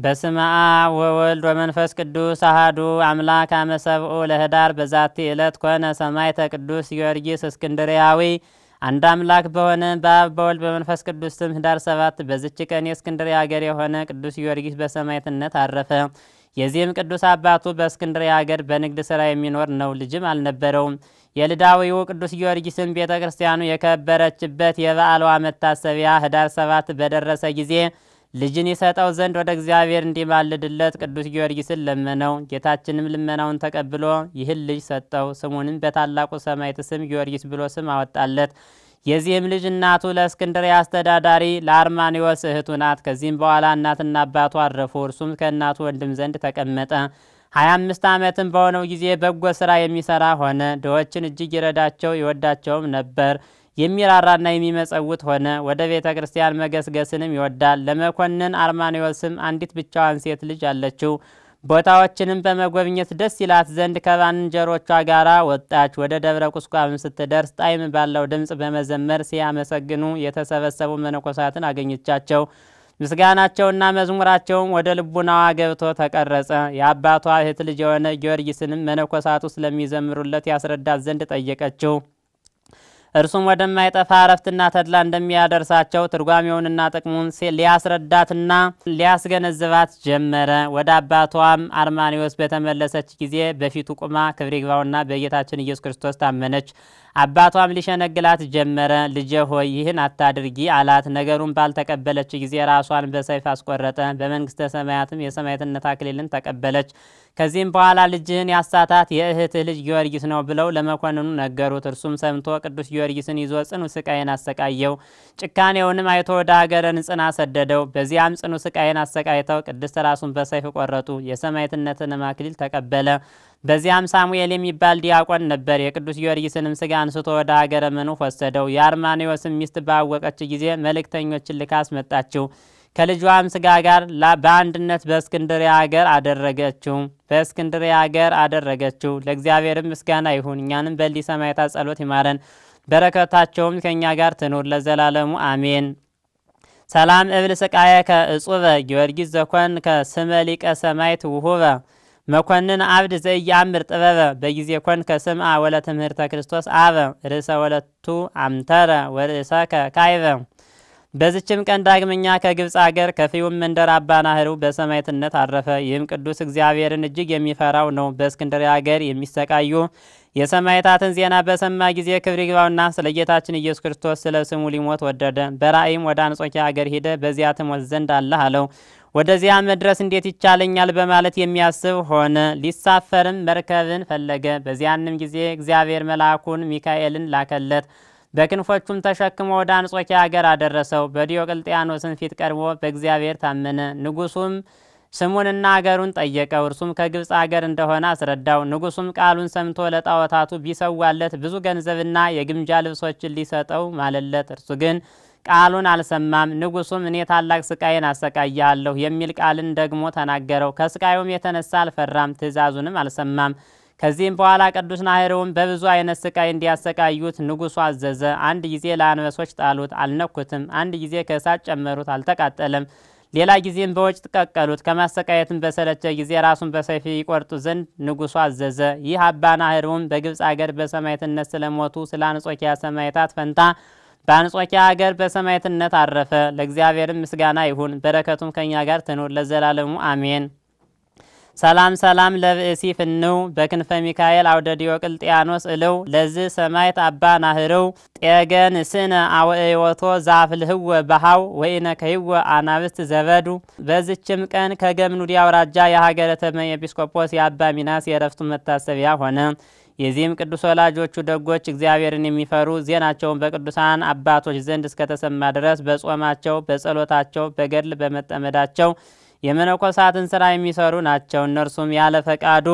በስመ አብ ወወልድ ወመንፈስ ቅዱስ አሃዱ አምላክ አመ ሰብኡ ለህዳር በዛቲ ዕለት ኮነ ሰማዕተ ቅዱስ ጊዮርጊስ እስክንድርያዊ። አንድ አምላክ በሆነ በአብ በወልድ በመንፈስ ቅዱስ ስም ህዳር ሰባት በዝች ቀን የእስክንድርያ ሀገር የሆነ ቅዱስ ጊዮርጊስ በሰማዕትነት አረፈ። የዚህም ቅዱስ አባቱ በእስክንድርያ ሀገር በንግድ ስራ የሚኖር ነው፣ ልጅም አልነበረውም። የልዳዊው ቅዱስ ጊዮርጊስም ቤተ ክርስቲያኑ የከበረችበት የበዓሏ መታሰቢያ ህዳር ሰባት በደረሰ ጊዜ ልጅን ይሰጠው ዘንድ ወደ እግዚአብሔር እንዲማልድለት ቅዱስ ጊዮርጊስን ለመነው። ጌታችንም ልመናውን ተቀብሎ ይህን ልጅ ሰጠው። ስሙንም በታላቁ ሰማዕት ስም ጊዮርጊስ ብሎ ስም አወጣለት። የዚህም ልጅ እናቱ ለእስክንድርያ አስተዳዳሪ ለአርማኒዎስ እህቱ ናት። ከዚህም በኋላ እናትና አባቱ አረፉ። እርሱም ከእናቱ ወንድም ዘንድ ተቀመጠ። ሀያ አምስት ዓመትም በሆነው ጊዜ በጎ ስራ የሚሰራ ሆነ። ድሆችን እጅግ ይረዳቸው ይወዳቸውም ነበር። የሚራራና የሚመጸውት ሆነ። ወደ ቤተ ክርስቲያን መገስገስንም ይወዳል። ለመኮንን አርማኒዎስም አንዲት ብቻዋን ሴት ልጅ አለችው። ቦታዎችንም በመጎብኘት ደስ ይላት ዘንድ ከባልንጀሮቿ ጋር ወጣች። ወደ ደብረ ቁስቋም ስትደርስ ጣዕም ባለው ድምፅ በመዘመር ሲያመሰግኑ የተሰበሰቡ መነኮሳትን አገኘቻቸው። ምስጋናቸውና መዝሙራቸውም ወደ ልቡናዋ ገብቶ ተቀረጸ። የአባቷ እህት ልጅ የሆነ ጊዮርጊስንም መነኮሳቱ ስለሚዘምሩለት ያስረዳት ዘንድ ጠየቀችው። እርሱም ወደማይጠፋ እረፍትና ተድላ እንደሚያደርሳቸው ትርጓሜውንና ጥቅሙን ሊያስረዳትና ሊያስገነዝባት ጀመረ። ወደ አባቷም አርማኒዎስ በተመለሰች ጊዜ በፊቱ ቁማ ክብር ይግባውና በጌታችን ኢየሱስ ክርስቶስ ታመነች። አባቷም ሊሸነግላት ጀመረ። ልጄ ሆይ ይህን አታድርጊ አላት። ነገሩን ባልተቀበለች ጊዜ ራሷን በሰይፍ አስቆረጠ። በመንግስተ ሰማያትም የሰማዕትነት አክሊልን ተቀበለች። ከዚህም በኋላ ልጅህን ያሳታት የእህትህ ልጅ ጊዮርጊስ ነው ብለው ለመኮንኑ ነገሩት። እርሱም ሰምቶ ቅዱስ ጊዮርጊስን ይዞ ጽኑ ስቃይን አሰቃየው። ጭካኔውንም አይቶ ወደ ሀገረ ንጽና ሰደደው። በዚያም ጽኑ ስቃይን አሰቃይተው ቅድስት ራሱን በሰይፍ ቆረጡ። የሰማዕትነትንም አክሊል ተቀበለ። በዚያም ሳሙኤል የሚባል ዲያቆን ነበር። የቅዱስ ጊዮርጊስንም ስጋ አንስቶ ወደ ሀገረ መኑፍ ወሰደው። የአርማኔዎስም ሚስት ባወቀች ጊዜ መልእክተኞችን ልካ አስመጣችው። ከልጇም ስጋ ጋር በአንድነት በእስክንድርያ ሀገር አደረገችው በእስክንድርያ ሀገር አደረገችው። ለእግዚአብሔርም ምስጋና ይሁን፣ እኛንም በሊህ ሰማዕታት ጸሎት ይማረን፣ በረከታቸውም ከእኛ ጋር ትኑር ለዘላለሙ አሜን። ሰላም እብል ስቃየ ከእጹበ ጊዮርጊስ ዘኮን ከስመ ሊቀ ሰማዕት ውሁበ መኮንን አብድ ዘኢያምር ጥበበ በጊዜ ኮን ከስምአ ወለ ትምህርተ ክርስቶስ አበ ርእሰ ወለቱ አምተረ ወርእሰከ ካይበ። በዝችም ቀን ዳግመኛ ከግብፅ አገር ከፊውም መንደር አባ ናህርው በሰማዕትነት አረፈ። ይህም ቅዱስ እግዚአብሔርን እጅግ የሚፈራው ነው። በእስክንድርያ አገር የሚሰቃዩ የሰማዕታትን ዜና በሰማ ጊዜ ክብር ይግባውና ስለ ጌታችን ኢየሱስ ክርስቶስ ስለ ስሙ ሊሞት ወደደ። በራእይም ወደ አንጾኪያ አገር ሄደ። በዚያ ትሞት ዘንድ አለህ አለው። ወደዚያ መድረስ እንዴት ይቻለኛል በማለት የሚያስብ ሆነ። ሊሳፈርም መርከብን ፈለገ። በዚያንም ጊዜ እግዚአብሔር መልአኩን ሚካኤልን ላከለት። በክንፎቹም ተሸክሞ ወደ አንጾኪያ አገር አደረሰው። በዲዮቅልጥያኖስን ፊት ቀርቦ በእግዚአብሔር ታመነ። ንጉሱም ስሙንና አገሩን ጠየቀው። እርሱም ከግብፅ አገር እንደሆነ አስረዳው። ንጉሱም ቃሉን ሰምቶ ለጣዖታቱ ቢሰዋለት ብዙ ገንዘብና የግምጃ ልብሶችን ሊሰጠው ማለለት። እርሱ ግን ቃሉን አልሰማም። ንጉሱም እኔ ታላቅ ስቃይን አሰቃያለሁ የሚል ቃልን ደግሞ ተናገረው። ከስቃዩም የተነሳ አልፈራም፣ ትእዛዙንም አልሰማም። ከዚህም በኋላ ቅዱስ ናህርውም በብዙ አይነት ስቃይ እንዲያሰቃዩት ንጉሱ አዘዘ። አንድ ጊዜ ለአንበሶች ጣሉት፣ አልነኩትም። አንድ ጊዜ ከእሳት ጨመሩት፣ አልተቃጠለም። ሌላ ጊዜም በወጭት ቀቀሉት። ከማሰቃየትም በሰለቸ ጊዜ ራሱን በሰይፍ ይቆርጡ ዘንድ ንጉሱ አዘዘ። ይህ አባ ናህርውም በግብፅ አገር በሰማዕትነት ስለሞቱ ስለ አንጾኪያ ሰማዕታት ፈንታ በአንጾኪያ ሀገር በሰማዕትነት አረፈ። ለእግዚአብሔርም ምስጋና ይሁን፣ በረከቱም ከእኛ ጋር ትኑር ለዘላለሙ አሜን። ሰላም ሰላም ለብእሲ ፍንው በክንፈ ሚካኤል አውደ ዲዮቅልጥያኖስ እልው ለዝ ሰማዕት አባ ናህርው ጤገን ስነ አወእዮቶ ዛፍልህወ ባሃው ወኢነ ከይወ አናብስት ዘበዱ። በዝችም ቀን ከገምኑዲ አውራጃ የሀገረ ተመ ኤጲስቆጶስ የአባ ሚናስ የእረፍቱ መታሰቢያ ሆነ። የዚህም ቅዱስ ወላጆቹ ደጎች እግዚአብሔርን የሚፈሩ ዜናቸውን በቅዱሳን አባቶች ዘንድ እስከተሰማ ድረስ በጾማቸው፣ በጸሎታቸው፣ በገድል በመጠመዳቸው የመነኮሳትን ስራ የሚሰሩ ናቸው። እነርሱም ያለ ፈቃዱ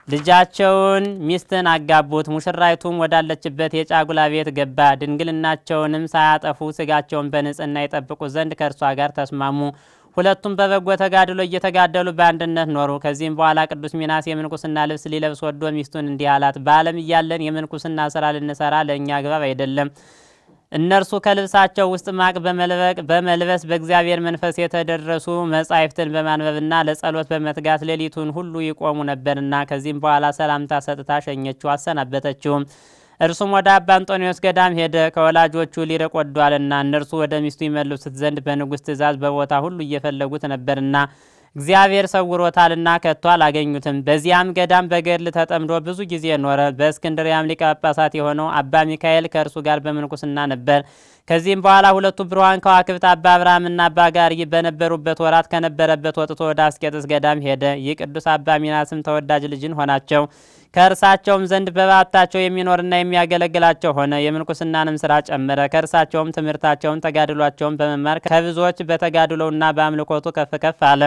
ልጃቸውን ሚስትን አጋቡት። ሙሽራይቱም ወዳለችበት የጫጉላ ቤት ገባ። ድንግልናቸውንም ሳያጠፉ ስጋቸውን በንጽህና ይጠብቁ ዘንድ ከእርሷ ጋር ተስማሙ። ሁለቱም በበጎ ተጋድሎ እየተጋደሉ በአንድነት ኖሩ። ከዚህም በኋላ ቅዱስ ሚናስ የምንኩስና ልብስ ሊለብስ ወዶ ሚስቱን እንዲህ አላት፣ በዓለም እያለን የምንኩስና ስራ ልንሰራ ለእኛ አግባብ አይደለም እነርሱ ከልብሳቸው ውስጥ ማቅ በመልበቅ በመልበስ በእግዚአብሔር መንፈስ የተደረሱ መጻሕፍትን በማንበብና ለጸሎት በመትጋት ሌሊቱን ሁሉ ይቆሙ ነበርና ከዚህም በኋላ ሰላምታ ሰጥታ ሸኘችው፣ አሰናበተችውም። እርሱም ወደ አባ አንጦኒዎስ ገዳም ሄደ። ከወላጆቹ ሊርቅ ወዷልና እነርሱ ወደ ሚስቱ ይመልሱት ዘንድ በንጉሥ ትእዛዝ በቦታ ሁሉ እየፈለጉት ነበርና እግዚአብሔር ሰውሮታልና ከቶ አላገኙትም። በዚያም ገዳም በገድል ተጠምዶ ብዙ ጊዜ ኖረ። በእስክንድሪያም ሊቀ ጳጳሳት የሆነው አባ ሚካኤል ከእርሱ ጋር በምንኩስና ነበር። ከዚህም በኋላ ሁለቱ ብሩሃን ከዋክብት አባ አብርሃምና አባ ጋርይ በነበሩበት ወራት ከነበረበት ወጥቶ ወደ አስቄጥስ ገዳም ሄደ። ይህ ቅዱስ አባ ሚናስም ተወዳጅ ልጅን ሆናቸው። ከእርሳቸውም ዘንድ በባታቸው የሚኖርና የሚያገለግላቸው ሆነ። የምንኩስናንም ስራ ጨመረ። ከእርሳቸውም ትምህርታቸውን፣ ተጋድሏቸውን በመማር ከብዙዎች በተጋድሎውና በአምልኮቱ ከፍ ከፍ አለ።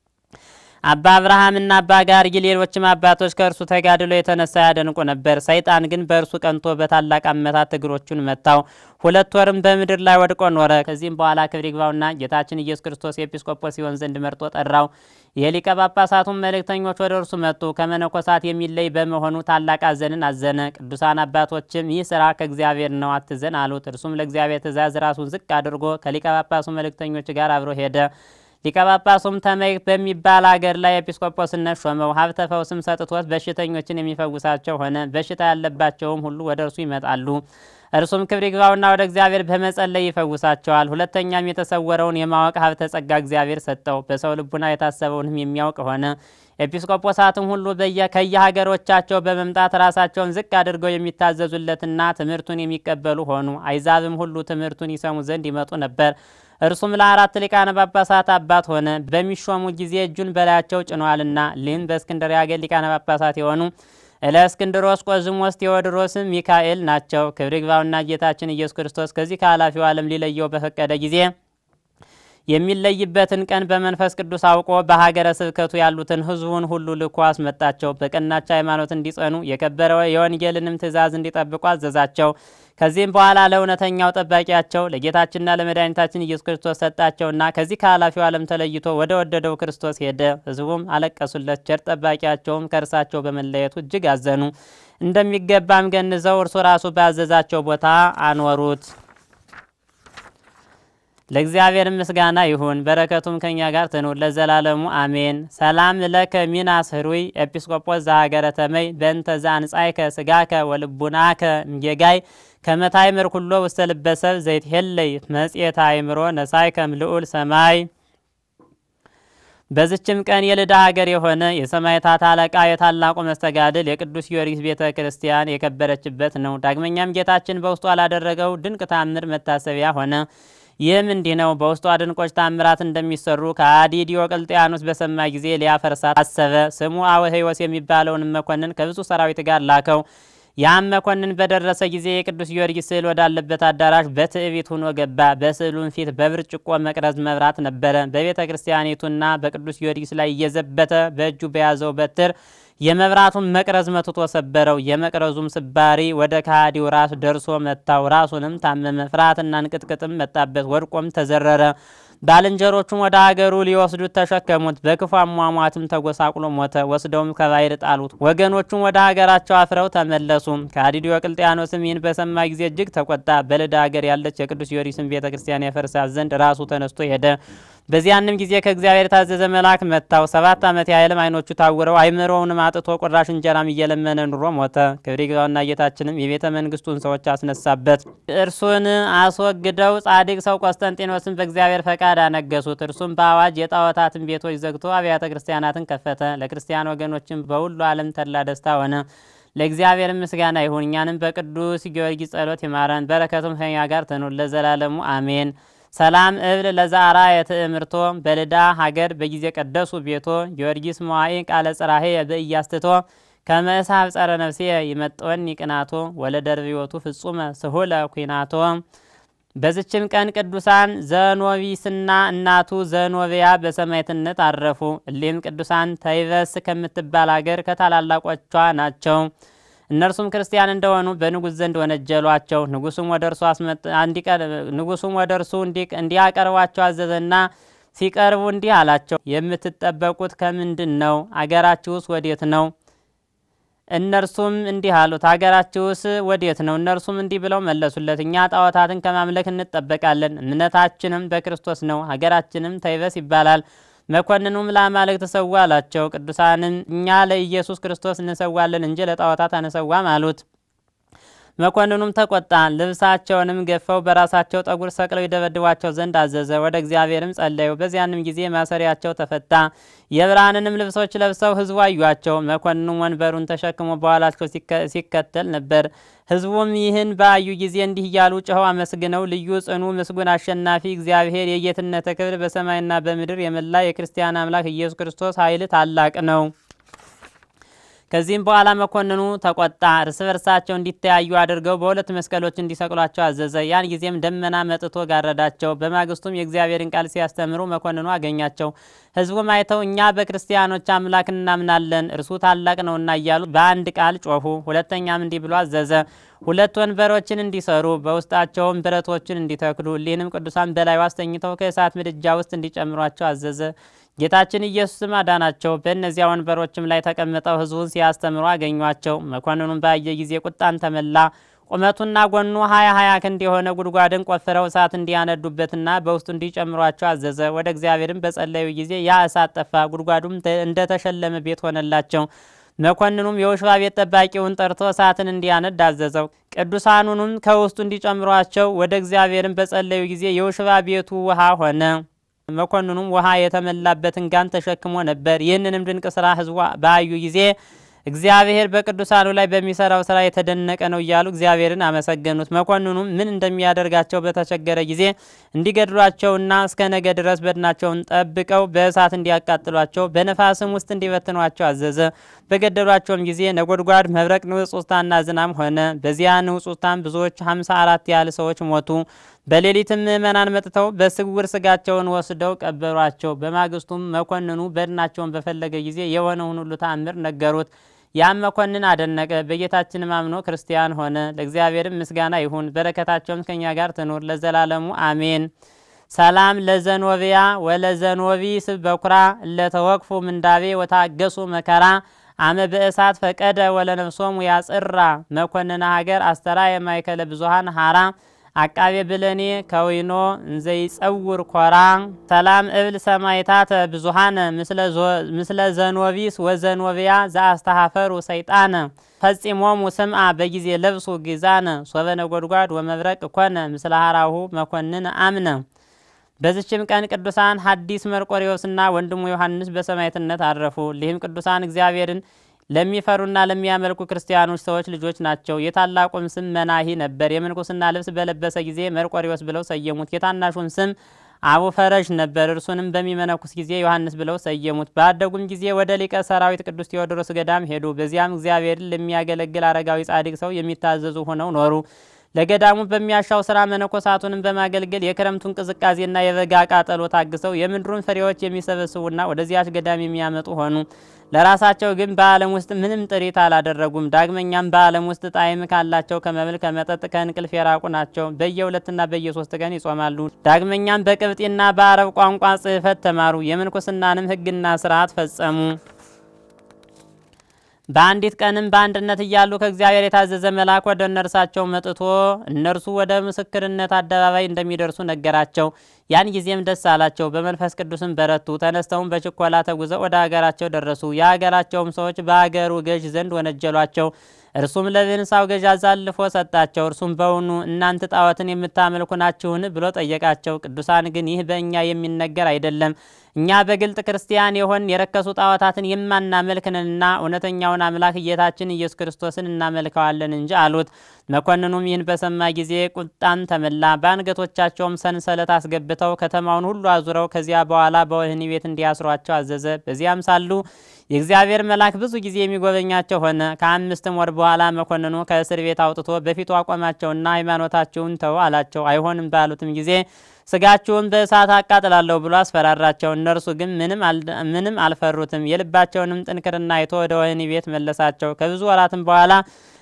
አባ አብርሃምና አባ ጋርይ ሌሎችም አባቶች ከእርሱ ተጋድሎ የተነሳ ያደንቁ ነበር። ሰይጣን ግን በእርሱ ቀንቶ በታላቅ አመታት እግሮቹን መታው። ሁለት ወርም በምድር ላይ ወድቆ ኖረ። ከዚህም በኋላ ክብር ይግባውና ጌታችን ኢየሱስ ክርስቶስ ኤጲስቆጶስ ሲሆን ዘንድ መርጦ ጠራው። የሊቀ ጳጳሳቱን መልእክተኞች ወደ እርሱ መጡ። ከመነኮሳት የሚለይ በመሆኑ ታላቅ አዘንን አዘነ። ቅዱሳን አባቶችም ይህ ስራ ከእግዚአብሔር ነው፣ አትዘን አሉት። እርሱም ለእግዚአብሔር ትእዛዝ ራሱን ዝቅ አድርጎ ከሊቀ ጳጳሱ መልእክተኞች ጋር አብሮ ሄደ። ሊቀ ጳጳሱም ተመይ በሚባል አገር ላይ ኤጲስቆጶስነት ሾመው። ሀብተ ፈውስም ሰጥቶት በሽተኞችን የሚፈውሳቸው ሆነ። በሽታ ያለባቸውም ሁሉ ወደ እርሱ ይመጣሉ። እርሱም ክብር ይግባውና ወደ እግዚአብሔር በመጸለይ ይፈውሳቸዋል። ሁለተኛም የተሰወረውን የማወቅ ሀብተ ጸጋ እግዚአብሔር ሰጠው። በሰው ልቡና የታሰበውንም የሚያውቅ ሆነ። ኤጲስቆጶሳትም ሁሉ ከየሀገሮቻቸው በመምጣት ራሳቸውን ዝቅ አድርገው የሚታዘዙለትና ትምህርቱን የሚቀበሉ ሆኑ። አይዛብም ሁሉ ትምህርቱን ይሰሙ ዘንድ ይመጡ ነበር። እርሱም ለአራት ሊቃነ ጳጳሳት አባት ሆነ። በሚሾሙ ጊዜ እጁን በላያቸው ጭኗልና። ሊህም በእስክንድርያ አገር ሊቃነ ጳጳሳት የሆኑ እለእስክንድሮስ፣ ቆዝሞስ፣ ቴዎድሮስም ሚካኤል ናቸው። ክብር ይግባውና ጌታችን ኢየሱስ ክርስቶስ ከዚህ ከኃላፊው ዓለም ሊለየው በፈቀደ ጊዜ የሚለይበትን ቀን በመንፈስ ቅዱስ አውቆ በሀገረ ስብከቱ ያሉትን ሕዝቡን ሁሉ ልኮ አስመጣቸው። በቀናች ሃይማኖት እንዲጸኑ የከበረ የወንጌልንም ትእዛዝ እንዲጠብቁ አዘዛቸው። ከዚህም በኋላ ለእውነተኛው ጠባቂያቸው ለጌታችንና ለመድኃኒታችን ኢየሱስ ክርስቶስ ሰጣቸውና ከዚህ ከኃላፊው ዓለም ተለይቶ ወደ ወደደው ክርስቶስ ሄደ። ሕዝቡም አለቀሱለት። ቸር ጠባቂያቸውም ከእርሳቸው በመለየቱ እጅግ አዘኑ። እንደሚገባም ገንዘው እርሱ ራሱ ባዘዛቸው ቦታ አኖሩት። ለእግዚአብሔር ምስጋና ይሁን፣ በረከቱም ከኛ ጋር ትኑር ለዘላለሙ አሜን። ሰላም ለከ ሚናስ ህሩይ ኤጲስቆጶስ ዘሀገረ ተመይ በእንተ ዘአንጻይከ ስጋከ ወልቡናከ እምጌጋይ ከመታይምር ኩሎ ውስተ ልበሰብ ዘይትሄለይ መጽሔተ አእምሮ ነሳይከም ልዑል ሰማይ። በዝችም ቀን የልዳ ሀገር የሆነ የሰማዕታት አለቃ የታላቁ መስተጋድል የቅዱስ ጊዮርጊስ ቤተ ክርስቲያን የከበረችበት ነው። ዳግመኛም ጌታችን በውስጡ ላደረገው ድንቅ ታምር መታሰቢያ ሆነ። ይህም እንዲህ ነው። በውስጧ ድንቆች ታምራት እንደሚሰሩ ከሃዲ ዲዮቅልጥያኖስ በሰማ ጊዜ ሊያፈርሳት አሰበ። ስሙ አወህዮስ የሚባለውን መኮንን ከብዙ ሰራዊት ጋር ላከው። ያም መኮንን በደረሰ ጊዜ የቅዱስ ጊዮርጊስ ስዕል ወዳለበት አዳራሽ በትዕቢት ሆኖ ገባ። በስዕሉም ፊት በብርጭቆ መቅረዝ መብራት ነበረ። በቤተ ክርስቲያኒቱና በቅዱስ ጊዮርጊስ ላይ እየዘበተ በእጁ በያዘው በትር የመብራቱን መቅረዝ መትቶ ሰበረው። የመቅረዙም ስባሪ ወደ ከሃዲው ራስ ደርሶ መታው። ራሱንም ታመመ። ፍርሃትና እንቅጥቅጥም መጣበት። ወድቆም ተዘረረ። ባልንጀሮቹም ወደ አገሩ ሊወስዱት ተሸከሙት። በክፉ አሟሟትም ተጎሳቁሎ ሞተ። ወስደውም ከባሕር ጣሉት። ወገኖቹም ወደ ሀገራቸው አፍረው ተመለሱ። ከሃዲው ዲዮቅልጥያኖስም ይህን በሰማ ጊዜ እጅግ ተቆጣ። በልዳ ሀገር ያለች የቅዱስ ጊዮርጊስን ቤተ ክርስቲያን ያፈርሳት ዘንድ ራሱ ተነስቶ ሄደ። በዚያንም ጊዜ ከእግዚአብሔር የታዘዘ መልአክ መታው። ሰባት ዓመት ያህልም ዓይኖቹ ታውረው አይምሮውንም አጥቶ ቁራሽ እንጀራም እየለመነ ኑሮ ሞተ። ክብር ይግባውና ጌታችንም የቤተ መንግስቱን ሰዎች አስነሳበት። እርሱን አስወግደው ጻድቅ ሰው ቆስጠንጢኖስን በእግዚአብሔር ፈቃድ አነገሱት። እርሱም በአዋጅ የጣዖታትን ቤቶች ዘግቶ አብያተ ክርስቲያናትን ከፈተ። ለክርስቲያን ወገኖችም በሁሉ ዓለም ተድላ ደስታ ሆነ። ለእግዚአብሔር ምስጋና ይሁን። እኛንም በቅዱስ ጊዮርጊስ ጸሎት ይማረን፣ በረከቱም ከኛ ጋር ትኑር ለዘላለሙ አሜን። ሰላም እብል ለዛራ የትእምርቶ በልዳ ሀገር በጊዜ ቀደሱ ቤቶ ጊዮርጊስ መዋኢ ቃለ ጽራሄ በእያስትቶ ከመእሳብ ጸረ ነፍሴ ይመጠወኒ ቅናቶ ወለደርቢዎቱ ፍጹመ ስሁለ ኩናቶ። በዝችም ቀን ቅዱሳን ዘኖቢስና እናቱ ዘኖቢያ በሰማዕትነት አረፉ። እሊህም ቅዱሳን ተይበስ ከምትባል ሀገር ከታላላቆቿ ናቸው። እነርሱም ክርስቲያን እንደሆኑ በንጉሥ ዘንድ ወነጀሏቸው። ንጉሱም ወደ እርሱ ንጉሱም ወደ እርሱ እንዲያቀርቧቸው አዘዘና ሲቀርቡ እንዲህ አላቸው፣ የምትጠበቁት ከምንድን ነው? አገራችሁስ ወዴት ነው? እነርሱም እንዲህ አሉት፣ ሀገራችሁስ ወዴት ነው? እነርሱም እንዲህ ብለው መለሱለት፣ እኛ ጣዖታትን ከማምለክ እንጠበቃለን፣ እምነታችንም በክርስቶስ ነው፣ ሀገራችንም ተይበስ ይባላል። መኮንኑም ለአማልክት ተሰዋ አላቸው። ቅዱሳንም እኛ ለኢየሱስ ክርስቶስ እንሰዋለን እንጂ ለጣዖታት አንሰዋም አሉት። መኮንኑም ተቆጣ። ልብሳቸውንም ገፈው በራሳቸው ጠጉር ሰቅለው ይደበድቧቸው ዘንድ አዘዘ። ወደ እግዚአብሔርም ጸለዩ። በዚያንም ጊዜ ማሰሪያቸው ተፈታ። የብርሃንንም ልብሶች ለብሰው ሕዝቡ አዩአቸው። መኮንኑም ወንበሩን ተሸክሞ በኋላቸው ሲከተል ነበር። ሕዝቡም ይህን በአዩ ጊዜ እንዲህ እያሉ ጮኸው አመስግነው ልዩ ጽኑ ምስጉን አሸናፊ እግዚአብሔር የጌትነት ክብር በሰማይና በምድር የመላ የክርስቲያን አምላክ ኢየሱስ ክርስቶስ ኃይል ታላቅ ነው። ከዚህም በኋላ መኮንኑ ተቆጣ። እርስ በርሳቸው እንዲተያዩ አድርገው በሁለት መስቀሎች እንዲሰቅሏቸው አዘዘ። ያን ጊዜም ደመና መጥቶ ጋረዳቸው። በማግስቱም የእግዚአብሔርን ቃል ሲያስተምሩ መኮንኑ አገኛቸው። ሕዝቡም አይተው እኛ በክርስቲያኖች አምላክ እናምናለን እርሱ ታላቅ ነውና እያሉ በአንድ ቃል ጮኹ። ሁለተኛም እንዲህ ብሎ አዘዘ ሁለት ወንበሮችን እንዲሰሩ በውስጣቸውም ብረቶችን እንዲተክሉ እሊህንም ቅዱሳን በላዩ አስተኝተው ከእሳት ምድጃ ውስጥ እንዲጨምሯቸው አዘዘ። ጌታችን ኢየሱስም አዳናቸው። በእነዚያ ወንበሮችም ላይ ተቀምጠው ሕዝቡን ሲያስተምሩ አገኟቸው። መኮንኑም ባየ ጊዜ ቁጣን ተመላ። ቁመቱና ጎኑ ሀያ ሀያ ክንድ የሆነ ጉድጓድን ቆፍረው እሳት እንዲያነዱበትና በውስጡ እንዲጨምሯቸው አዘዘ። ወደ እግዚአብሔርም በጸለዩ ጊዜ ያ እሳት ጠፋ፣ ጉድጓዱም እንደተሸለመ ቤት ሆነላቸው። መኮንኑም የውሽባ ቤት ጠባቂውን ጠርቶ እሳትን እንዲያነድ አዘዘው። ቅዱሳኑንም ከውስጡ እንዲጨምሯቸው ወደ እግዚአብሔርም በጸለዩ ጊዜ የውሽባ ቤቱ ውሃ ሆነ። መኮንኑም ውሃ የተመላበትን ጋን ተሸክሞ ነበር። ይህንንም ድንቅ ስራ ሕዝቡ ባዩ ጊዜ እግዚአብሔር በቅዱሳኑ ላይ በሚሰራው ስራ የተደነቀ ነው እያሉ እግዚአብሔርን አመሰገኑት። መኮንኑም ምን እንደሚያደርጋቸው በተቸገረ ጊዜ እንዲገድሏቸውና እስከ ነገ ድረስ በድናቸውን ጠብቀው በእሳት እንዲያቃጥሏቸው በነፋስም ውስጥ እንዲበትኗቸው አዘዘ። በገደሏቸውም ጊዜ ነጎድጓድ፣ መብረቅ፣ ንውጽውጽታና ዝናም ሆነ። በዚያ ንውጽውጽታም ብዙዎች ሀምሳ አራት ያህል ሰዎች ሞቱ። በሌሊትም ምእመናን መጥተው በስውር ስጋቸውን ወስደው ቀበሯቸው። በማግስቱም መኮንኑ በድናቸውን በፈለገ ጊዜ የሆነውን ሁሉ ተአምር ነገሩት። ያም መኮንን አደነቀ። በጌታችንም አምኖ ክርስቲያን ሆነ። ለእግዚአብሔርም ምስጋና ይሁን፣ በረከታቸውም ከኛ ጋር ትኑር ለዘላለሙ አሜን። ሰላም ለዘኖቢያ ወለዘኖቢ ስብ በኩራ እለተወቅፉ ምንዳቤ ወታገሱ መከራ አመ በእሳት ፈቀደ ወለነፍሶሙ ያጽራ መኮንነ ሀገር አስተራ የማይከለ ብዙሃን ሀራ አቃቤ ብለኔ ከዊኖ እንዘይጸውር ኮራ ሰላም እብል ሰማይታተ ብዙሃነ ምስለ ዘኖቢስ ወዘኖቢያ ዘአስተሃፈሩ ሰይጣነ ፈጺሞሙ ስምአ በጊዜ ለብሱ ጊዛነ ሶበ ነጎድጓድ ወመብረቅ ኮነ ምስለ ሀራሁ መኮንን አምነ። በዚችም ቀን ቅዱሳን ሐዲስ መርቆሬዎስና ወንድሙ ዮሐንስ በሰማዕትነት አረፉ። ሊህም ቅዱሳን እግዚአብሔርን ለሚፈሩና ለሚያመልኩ ክርስቲያኖች ሰዎች ልጆች ናቸው። የታላቁም ስም መናሂ ነበር። የምንኩስና ልብስ በለበሰ ጊዜ መርቆሬዎስ ብለው ሰየሙት። የታናሹም ስም አቡ ፈረዥ ነበር። እርሱንም በሚመነኩስ ጊዜ ዮሐንስ ብለው ሰየሙት። ባደጉም ጊዜ ወደ ሊቀ ሰራዊት ቅዱስ ቴዎድሮስ ገዳም ሄዱ። በዚያም እግዚአብሔርን ለሚያገለግል አረጋዊ ጻድቅ ሰው የሚታዘዙ ሆነው ኖሩ። ለገዳሙ በሚያሻው ስራ መነኮሳቱንም በማገልገል የክረምቱን ቅዝቃዜና የበጋ ቃጠሎ ታግሰው የምድሩን ፍሬዎች የሚሰበስቡና ወደዚያች ገዳም የሚያመጡ ሆኑ። ለራሳቸው ግን በዓለም ውስጥ ምንም ጥሪት አላደረጉም። ዳግመኛም በዓለም ውስጥ ጣዕም ካላቸው ከመብል፣ ከመጠጥ፣ ከእንቅልፍ የራቁ ናቸው። በየሁለትና በየሶስት ቀን ይጾማሉ። ዳግመኛም በቅብጢና በአረብ ቋንቋ ጽሕፈት ተማሩ። የምንኩስናንም ሕግና ስርዓት ፈጸሙ። በአንዲት ቀንም በአንድነት እያሉ ከእግዚአብሔር የታዘዘ መልአክ ወደ እነርሳቸው መጥቶ እነርሱ ወደ ምስክርነት አደባባይ እንደሚደርሱ ነገራቸው። ያን ጊዜም ደስ አላቸው፣ በመንፈስ ቅዱስም በረቱ። ተነስተውም በችኮላ ተጉዘው ወደ ሀገራቸው ደረሱ። የሀገራቸውም ሰዎች በሀገሩ ገዥ ዘንድ ወነጀሏቸው። እርሱም ለብንሳው ገዥ አሳልፎ ሰጣቸው። እርሱም በውኑ እናንተ ጣዖትን የምታመልኩ ናችሁን ብሎ ጠየቃቸው። ቅዱሳን ግን ይህ በእኛ የሚነገር አይደለም እኛ በግልጥ ክርስቲያን የሆን የረከሱ ጣዖታትን የማናመልክንና እውነተኛውን አምላክ ጌታችን ኢየሱስ ክርስቶስን እናመልከዋለን እንጂ አሉት። መኮንኑም ይህን በሰማ ጊዜ ቁጣን ተመላ። በአንገቶቻቸውም ሰንሰለት አስገብተው ከተማውን ሁሉ አዙረው ከዚያ በኋላ በወህኒ ቤት እንዲያስሯቸው አዘዘ። በዚያም ሳሉ የእግዚአብሔር መልአክ ብዙ ጊዜ የሚጎበኛቸው ሆነ። ከአምስትም ወር በኋላ መኮንኑ ከእስር ቤት አውጥቶ በፊቱ አቆማቸውና ሃይማኖታችሁን ተው አላቸው። አይሆንም ባሉትም ጊዜ ስጋችሁን በእሳት አቃጥላለሁ ብሎ አስፈራራቸው። እነርሱ ግን ምንም አልፈሩትም። የልባቸውንም ጥንክርና አይቶ ወደ ወህኒ ቤት መለሳቸው። ከብዙ ወራትም በኋላ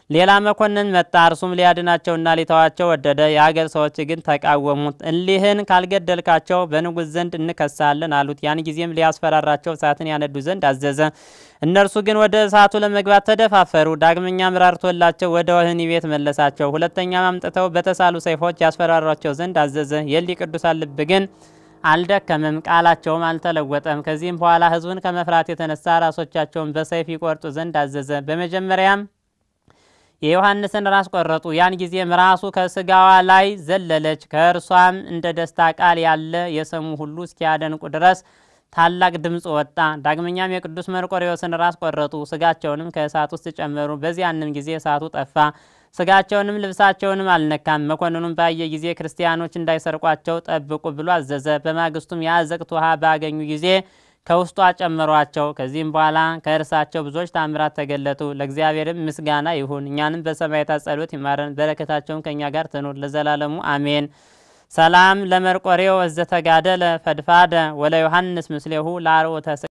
ሌላ መኮንን መጣ። እርሱም ሊያድናቸውና ሊተዋቸው ወደደ። የአገር ሰዎች ግን ተቃወሙት። እሊህን ካልገደልካቸው በንጉሥ ዘንድ እንከሳለን አሉት። ያን ጊዜም ሊያስፈራራቸው እሳትን ያነዱ ዘንድ አዘዘ። እነርሱ ግን ወደ እሳቱ ለመግባት ተደፋፈሩ። ዳግመኛም ራርቶላቸው ወደ ወህኒ ቤት መለሳቸው። ሁለተኛም አምጥተው በተሳሉ ሰይፎች ያስፈራሯቸው ዘንድ አዘዘ። የሊ ቅዱሳን ልብ ግን አልደከመም፣ ቃላቸውም አልተለወጠም። ከዚህም በኋላ ሕዝቡን ከመፍራት የተነሳ ራሶቻቸውን በሰይፍ ይቆርጡ ዘንድ አዘዘ። በመጀመሪያም የዮሐንስን ራስ ቆረጡ። ያን ጊዜም ራሱ ከስጋዋ ላይ ዘለለች። ከእርሷም እንደ ደስታ ቃል ያለ የሰሙ ሁሉ እስኪያደንቁ ድረስ ታላቅ ድምፅ ወጣ። ዳግመኛም የቅዱስ መርቆሬዎስን ራስ ቆረጡ። ስጋቸውንም ከእሳት ውስጥ ጨመሩ። በዚያንም ጊዜ እሳቱ ጠፋ። ስጋቸውንም ልብሳቸውንም አልነካም። መኮንኑም ባየ ጊዜ ክርስቲያኖች እንዳይሰርቋቸው ጠብቁ ብሎ አዘዘ። በማግስቱም የአዘቅት ውሃ ባገኙ ጊዜ ከውስጧ ጨመሯቸው። ከዚህም በኋላ ከእርሳቸው ብዙዎች ታምራት ተገለጡ። ለእግዚአብሔርም ምስጋና ይሁን፣ እኛንም በሰማዕታት ጸሎት ይማረን፣ በረከታቸውን ከእኛ ጋር ትኑር ለዘላለሙ አሜን። ሰላም ለመርቆሬው እዘተጋደለ ፈድፋደ ወለ ዮሐንስ ምስሌሁ ለአርዑተ